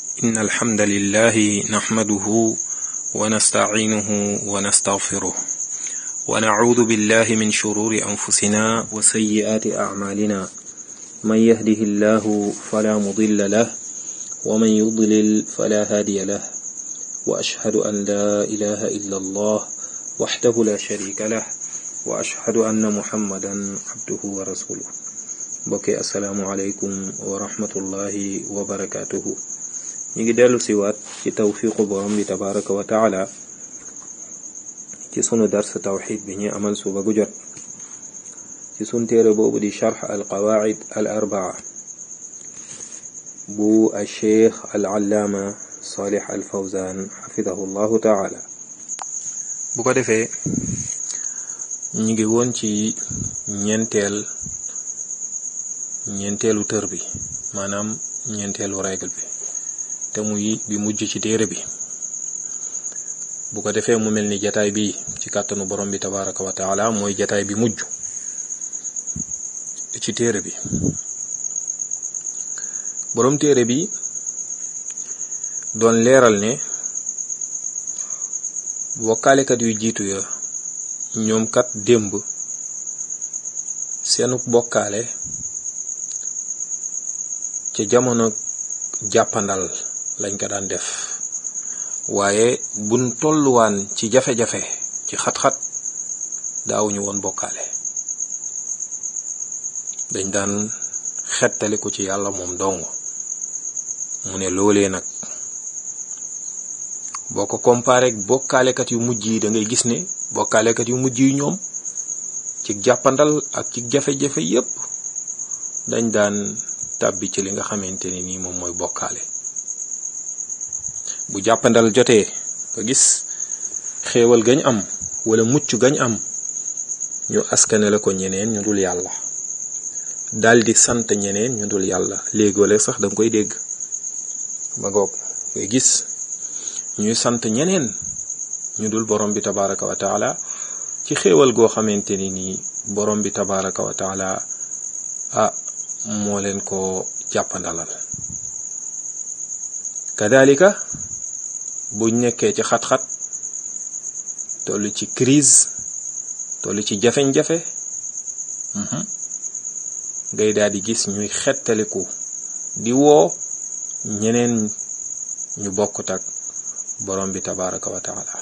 إن الحمد لله نحمده ونستعينه ونستغفره ونعوذ بالله من شرور أنفسنا وسيئات أعمالنا من يهده الله فلا مضل له ومن يضلل فلا هادي له وأشهد أن لا إله إلا الله وحده لا شريك له وأشهد أن محمدا عبده ورسوله mbokki asalaamualeykum wa rahmatullahi wa barakaatuhu ñu ngi dellu siwaat ci tawfiqu borom bi tabaraka wa taala ci sunu dars tawxid bi ñuy amal suba gu jot ci sunu téere boobu di charx al qawaid al arbaa bu al cheikh al allaama salih al fawzan xafidahu llahu taala bu ko defee ñu ngi woon ci ñeenteel ñeenteelu tër bi maanaam ñeenteelu règle bi te muy bi mujj ci téere bi bu ko defee mu mel ni jataay bi ci kàttanu borom bi tabaraka wa taala mooy jataay bi mujj ci téere bi borom téere bi doon leeral ne bokkaalekat yu jiitu ya ñoom kat démb seenu bokkaale ca jamono jàppandal lañ ko daan def waaye buñ tolluwaan ci jafe-jafe ci xat-xat daawuñu woon bokkaale dañ daan xettaliku ci yàlla moom dong mu ne loolee nag boo ko comparé ak bokkaalekat yu mujj yi da ngay gis ne bokkaalekat yu mujj yi ñoom ci jàppandal ak ci jafe-jafe yépp dañ daan tàbbi ci li nga xamante ni nii moom mooy bokkaale bu jàppandal jotee nga gis xéewal gañ am wala mucc gañ am ñu askane la ko ñeneen ñu dul yàlla daldi sant ñeneen ñu dul yàlla léegoole sax danga koy dégg ba goog nga gis ñuy sant ñeneen ñu dul borom bi tabaraka wa taala ci xéewal goo xamante ni nii borom bi tabaraka wa taala ah moo leen ko jàppandalal kadalika buñ nekkee ci xat-xat toll ci crise toll ci jafeñ-jafe ngay daal di gis ñuy xettaliku di woo ñeneen ñu bokkut ak borom bi tabaraka wa taala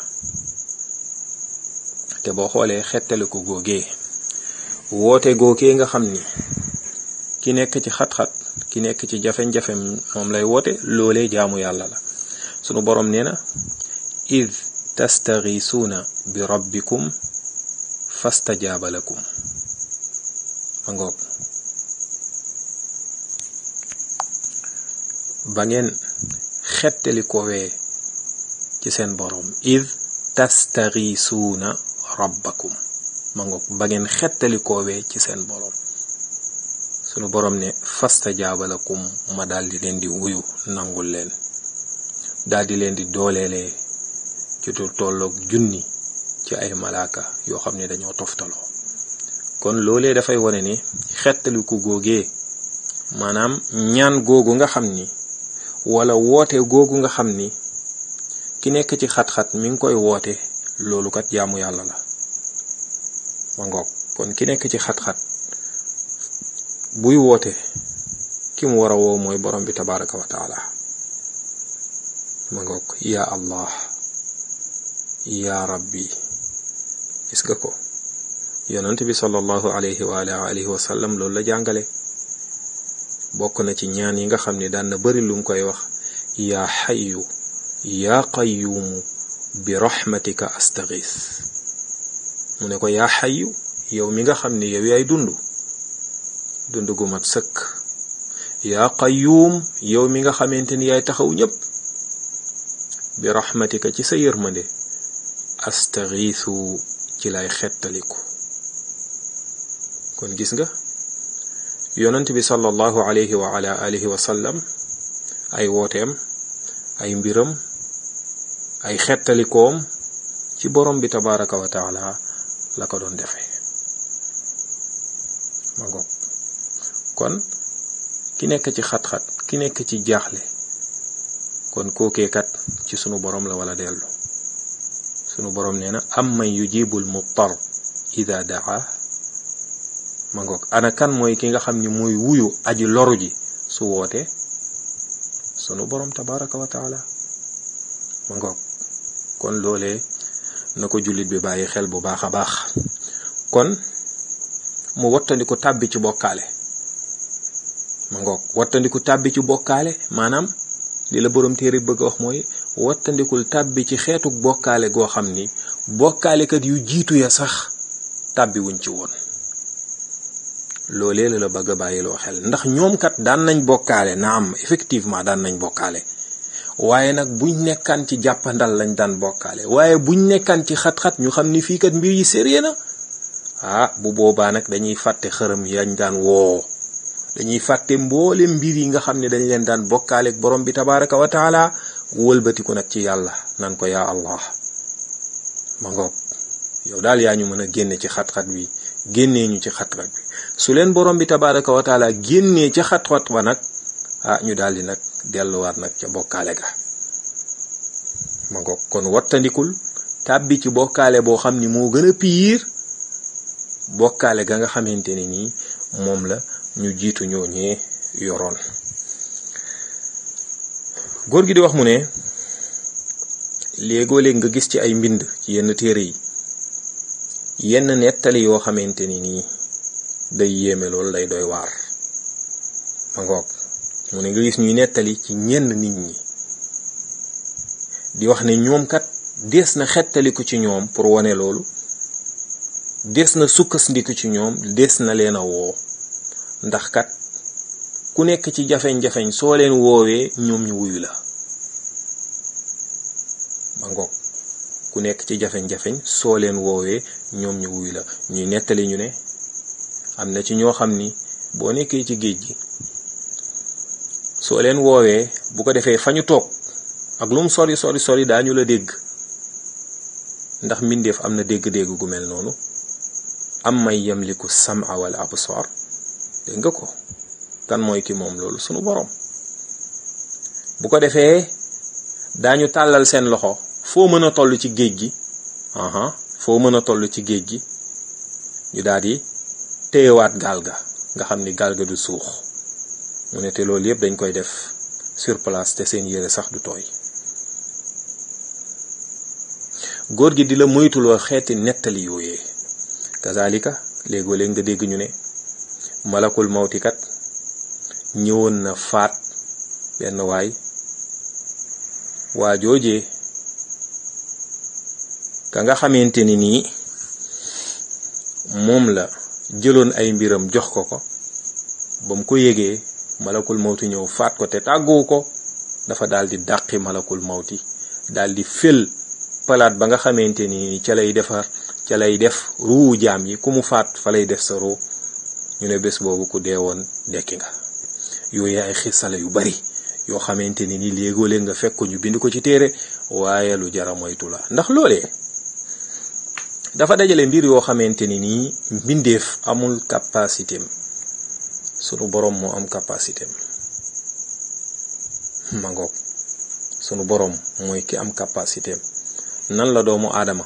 te boo xoolee xettaliku googee woote googee nga xam ni ki nekk ci xat-xat ki nekk ci jafe-jafe moom lay woote loolee jaamu yàlla la sunu boroom nee na id tastaghisuuna bi rabbikum fastajaaba lakum ma ngoog ba ngeen xettali kowee ci seen boroom id tastaghisuuna rabbakum ma ngoog ba ngeen xettali koowee ci seen boroom sunu boroom ne fastajaaba lakum ma daldi leen di wuyu nangul leen daldi leen di dooleelee ci lu tolloog junni ci ay malaaka yoo xam ne dañoo toftaloo kon loolee dafay wone ni xettaliku góogee maanaam ñaan googu nga xam ni wala woote googu nga xam ni ki nekk ci xat-xat mi ngi koy woote loolu kat jaamu yàlla la ma ngoog kon ki nekk ci xat-xat buy woote ki mu war a woo mooy borom bi tabaraka wa taala ma ngoog ya allah ya rabbi gis nga ko yonent bi sallallahu alayhi wa alihi wa sallam loolu la jàngale bokk na ci ñaan yi nga xam ne daan na bari lu mu koy wax yaa xayu yaa qayyuumu bi rahmatika astaghis mu ne ko yaa xayu yow mi nga xam ne yow yaay dund dund gu mat sëkk yaa qayyuum yow mi nga xamante ni yaay taxaw ñépp bi rahmatika ci sa yërmande astaxiisu ci lay xettaliku kon gis nga yonent bi sallallahu alayhi wa ala alihi wa sallam ay wooteem ay mbiram ay xettalikoom ci borom bi tabaraka wa taala la ko doon defee ma ngoog kon ki nekk ci xat-xat ki nekk ci jaaxle kon kookee kat ci sunu borom la wala dellu sunu borom nee na am man yujibul muttar ida daa ma ngoog ana kan mooy ki nga xam ni mooy wuyu aji loru ji su wootee sunu borom tabaraka wa taala ma ngoog kon loolee na ko jullit bi bàyyi xel bu baax a baax kon mu wattandiku tàbbi ci bokkaale ma ngoog wattandiku tàbbi ci bokkaale maanaam li la borom téere bëgg a wax mooy wattandikul tàbbi ci xeetuk bokkaale goo xam ni bokkaalekat yu jiitu ya sax tàbbi wuñ ci woon loolee la la bëgg a bàyyiloo xel ndax ñoom kat daan nañ bokkaale naam effectivement daan nañ bokkaale waaye nag buñ nekkaan ci jàppandal lañ daan bokkaale waaye buñ nekkaan ci xat-xat ñu xam ni fii kat mbir yi sérieux na ah bu boobaa nag dañuy fàtte xërëm yañ daan woo dañuy fàtte mboole mbir yi nga xam ne dañ leen daan bokkaaleeg borom bi tabaraka wa taala wëlbatiku nag ci yàlla nan ko yaa allah ma ngoog yow daal yaa ñu mën a génne ci xat-xat bi génnee ñu ci xat-xat bi su leen borom bi tabaraka wa taala génnee ci xat-xat ba nag ah ñu daal di nag delluwaat nag ca bokkaale ga ma ngoog kon wattandikul tàbbi ci bokkaale boo xam ni moo gën a piir bokkaale ga nga xamante ne nii moom la ñu jiitu ñoo ñee yoroon góor gi di wax mu ne léegoo léeg nga gis ci ay mbind ci yenn téere yi yenn nettali yoo xamante ni nii day yéeme loolu day doy waar ma ngoog mu ne nga gis ñuy nettali ci ñenn nit ñi di wax ne ñoom kat des na xettaliku ci ñoom pour wane loolu des na sukkandiku ci ñoom des na leen a woo ndax kat ku nekk ci jafeñ-jafeñ soo leen woowee ñoom ñu wuyu la ma ngoog ku nekk ci jafeñ-jafeñ soo leen woowee ñoom ñu wuyu la ñuy nettali ñu ne am na ci ñoo xam ni boo nekkee ci géej gi soo leen woowee bu ko defee fa ñu toog ak lu mu sori sori sori daañu la dégg ndax mbindeef am na dégg-dégg gu mel noonu am may yamliku sam'a wal absar dégg nga ko kan mooy ki moom loolu sunu borom bu ko defee daañu tàllal seen loxo foo mën a toll ci géej gi aha foo mën a toll ci géej gi ñu daal di téyewaat gaal ga nga xam ni gaal ga du suux mu ne te loolu yëpp dañ koy def sur place te seen yére sax du tooy góor gi di la moytuloo xeeti nettali yooyee kazalika léegoo léeg nga dégg ñu ne malakul mawtikat ñëwoon na faat benn waay waa joojee ka nga xamante ni nii moom la jëloon ay mbiram jox ko ko ba mu ko yégee malakul mawti ñëw faat ko te tàgguwu ko dafa daal di dàqi malakul mawti daal di fël palaat ba nga xamante ni ca lay defar ca lay def ruu jaam yi ku mu faat fa lay def sa ruu ñu ne bés boobu ku dee woon dekki nga yooyu ay xisala yu bari yoo xamante ni ni léegoo léeg nga fekk ko ñu bind ko ci téere waaye lu jara moytu la ndax loolee dafa dajale mbir yoo xamante ni nii mbindeef amul capacité am sunu borom moo am capacité am ma ngoog sunu borom mooy ki am capacité am nan la doomu aadama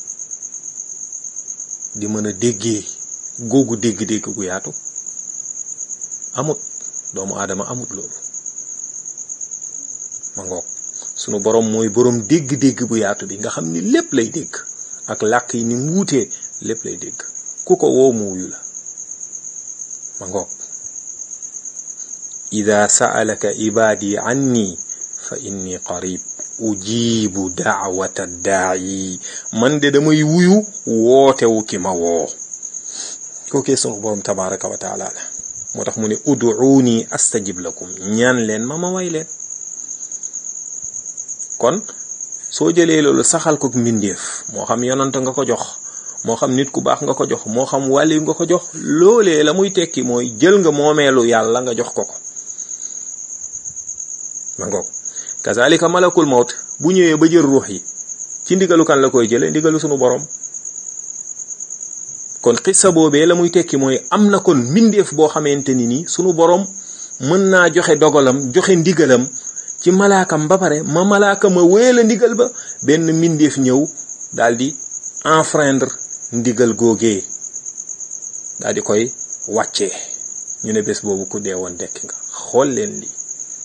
di mën a déggee googu dégg-dégg gu yaatu amut doomu aadama amut loolu ma ngoog sunu borom mooy borom dégg-dégg bu yaatu bi nga xam ni lépp lay dégg ak làkk yi ni mu wuutee lépp lay dégg ku ko woo mu wuyu la ma ngoog ida sa'alaka ibadi anni fa inni qarib ujibu daawata daayi man de damay wuyu wootewu ki ma woo kookee sunu borom tabaraka wa taala la moo tax mu ne uduuni astajib lakum ñaan leen ma ma way leen kon soo jëlee loolu saxal ko mbindeef moo xam yonant nga ko jox moo xam nit ku baax nga ko jox moo xam wàlli nga ko jox loolee la muy tekki mooy jël nga moomeelu yàlla nga jox ko ko ma ngoog kazalika malakul mawt bu ñëwee ba jël ruux yi ci ndigalu kan la koy jële ndigalu sunu borom kon xissa boobee la muy tekki mooy am na kon mbindeef boo xamante ni nii sunu borom mën naa joxe dogalam joxe ndigalam ci malaakam ba pare ma malaaka ma wéela ndigal ba benn mbindeef ñëw daal di enfreindre ndigal googee daal di koy wàccee ñu ne bés boobu ku dee woon dekki nga xool leen lii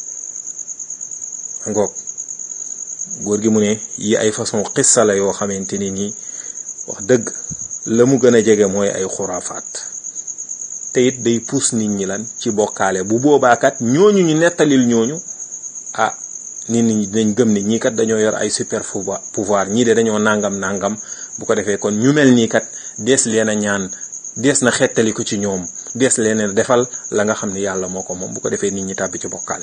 ngoog góor gi mu ne yi ay façon xissa la yoo xamante ni nii wax dëgg la mu gën a jege mooy ay xuraafaat te it day puus nit ñi lan ci bokkaale bu boobaakat ñooñu ñu nettalil ñooñu ah nit ñi dañ gëm ni ñii kat dañoo yor ay super pouvoir ñii de dañoo nangam nangam bu ko defee kon ñu mel nii kat dees leen a ñaan dees na xettali ko ci ñoom dees leen a defal la nga xam ni yàlla moo ko moom bu ko defee nit ñi tàbbi ci bokkaale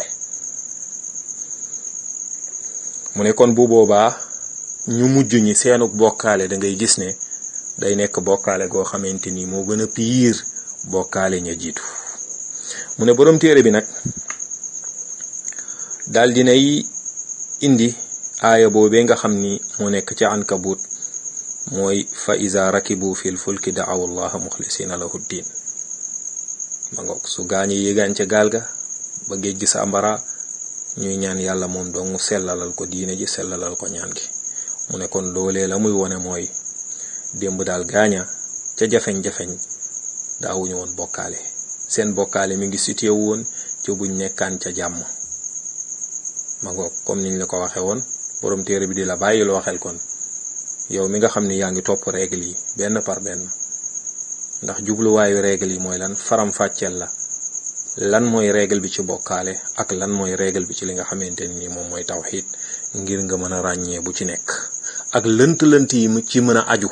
mu ne kon bu boobaa ñu mujj ñi seenuk bokkaale da ngay gis ne day nekk bokkaale goo xamante ni moo gën a piir bokkaale ña jiitu mu ne boroom téere bi nag daal dinay indi aaya boobee nga xam ni moo nekk ca ankabut mooy fa iza rakibu fil fulki da'aw allaha muxlisina lahu ddin ma ngoog su gaañe yéegaan ca gaal ga ba géej gi sa ambara ñuy ñaan yàlla moom dong mu sellalal ko diine ji sellalal ko ñaan gi mu ne kon loolee la muy wone mooy démb daal gaaña ca jafeñ-jafeñ daawuñu woon bokkaale seen bokkaale mi ngi situé woon ci buñ nekkaan ca jàmm ma ngoog comme niñ la ko waxe woon borom téere bi di la bàyyiloo xel kon yow mi nga xam ni yaa ngi topp règle yi benn par benn ndax jubluwaayu règle yi mooy lan faram fàcceel la lan mooy règle bi ci bokkaale ak lan mooy règle bi ci li nga xamante ni moom mooy tawxiid ngir nga mën a ràññee bu ci nekk ak lënt-lënt yi ci mën a aju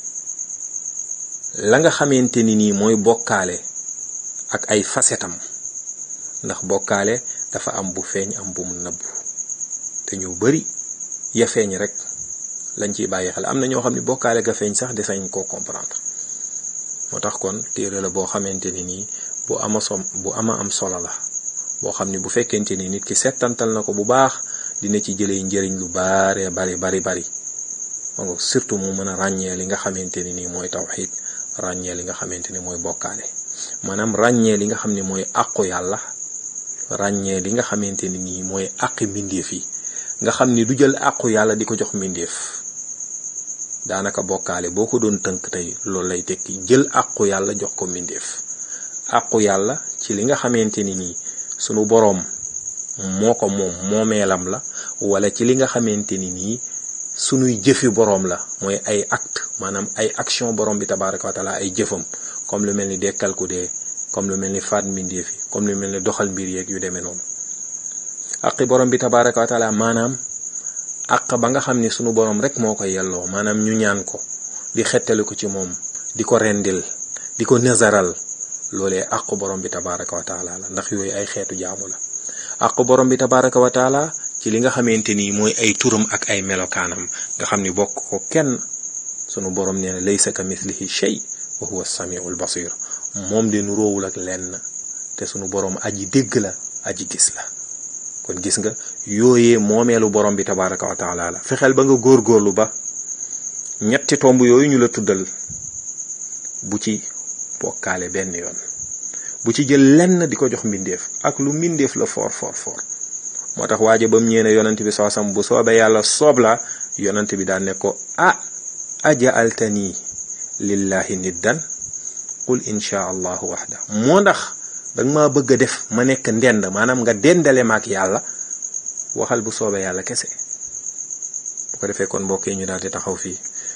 la nga xamante ni nii mooy bokkaale ak ay facetam ndax bokkaale dafa am bu feeñ am bu mu nëbbu te ñu bari ya feeñ rek lañ ciy bàyyi xel am na ñoo xam ne bokkaale ga feeñ sax desañ koo comprendre moo tax kon téere la boo xamante ni nii bu ama som bu ama am solo la boo xam ni bu fekkente ni nit ki settantal na ko bu baax dina ci jëlee njëriñ lu baaree bari bari bari ma nga surtout mu mën a ràññee li nga xamante ni nii mooy tawxiid ràññee li nga xamante ni mooy bokkaale maanaam ràññee li nga xam ni mooy àqu yàlla ràññee li nga xamante ni nii mooy àqi mbindeef yi nga xam ni du jël àqu yàlla di ko jox mbindeef daanaka bokkaale boo ko doon tënk tey loolu lay tekki jël àqu yàlla jox ko mbindeef àqu yàlla ci li nga xamante ni nii sunu boroom moo ko moom moomeelam la wala ci li nga xamante ni nii sunuy jëfi boroom la mooy ay acte maanaam ay action boroom bi tabaraka wa taala ay jëfam comme lu mel ni dekkal ku dee comme lu mel ni faat mbindeef yi comme lu mel ni doxal mbir yeeg yu demee noonu aqi boroom bi tabaraka wa taala maanaam àq ba nga xam ni sunu boroom rek moo ko yelloo maanaam ñu ñaan ko di xettali ko ci moom di ko rendil di ko nazaral loolee àq borom bi tabaraka wa taala la ndax yooyu ay xeetu jaamu la àq borom bi tabaraka wa taala ci li nga xamante ni mooy ay turam ak ay melokaanam nga xam ni bokk ko kenn sunu borom nee na laysa ka mithlihi shay wa huwa samiul basir moom de nu róowul ak lenn te sunu borom aji dégg la aji gis la kon gis nga yooyee moomeelu borom bi tabaraka wa taala la fexeel ba nga góorgóorlu ba ñetti tomb yooyu ñu la tuddal bu ci bokkaale benn yoon bu ci jël lenn di ko jox mbindeef ak lu mbindeef la foor foor foor moo tax waaja ba mu ñeene yonent bi soosam bu soobee yàlla soob la yonent bi daan ne ko ah aja altani lillahi niddan qul insha allahu waxda moo ndax danga ma bëgg a def ma nekk ndend maanaam nga dendale ma ak yàlla waxal bu soobee yàlla kese bu ko defee kon mbokk yi ñu daal di taxaw fii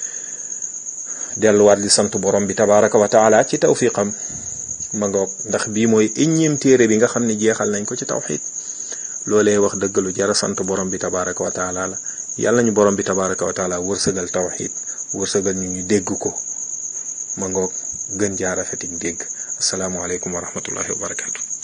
delluwaat di sant borom bi tabaraka wa taala ci tawfiqam ma ngoog ndax bii mooy éññeem téere bi nga xam ne jeexal nañ ko ci tawxid loolee wax dëgg lu jara sant borom bi tabaraka wa taala la yàlla ñu borom bi tabaraka wa taala wërsëgal tawxid wërsëgal ñu ñu dégg ko ma ngoog gën jaarafetik dégg asalaamualeykum wa rahmatullahi wa barakatu